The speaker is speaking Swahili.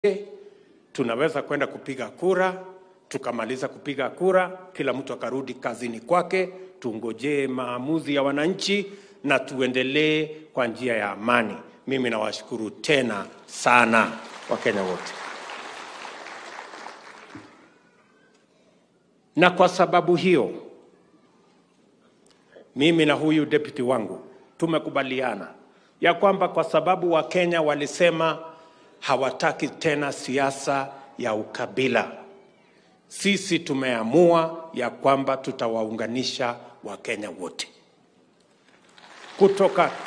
tunaweza kwenda kupiga kura, tukamaliza kupiga kura, kila mtu akarudi kazini kwake, tungojee maamuzi ya wananchi na tuendelee kwa njia ya amani. Mimi nawashukuru tena sana Wakenya wote, na kwa sababu hiyo mimi na huyu deputy wangu tumekubaliana ya kwamba kwa sababu Wakenya walisema hawataki tena siasa ya ukabila, sisi tumeamua ya kwamba tutawaunganisha Wakenya wote kutoka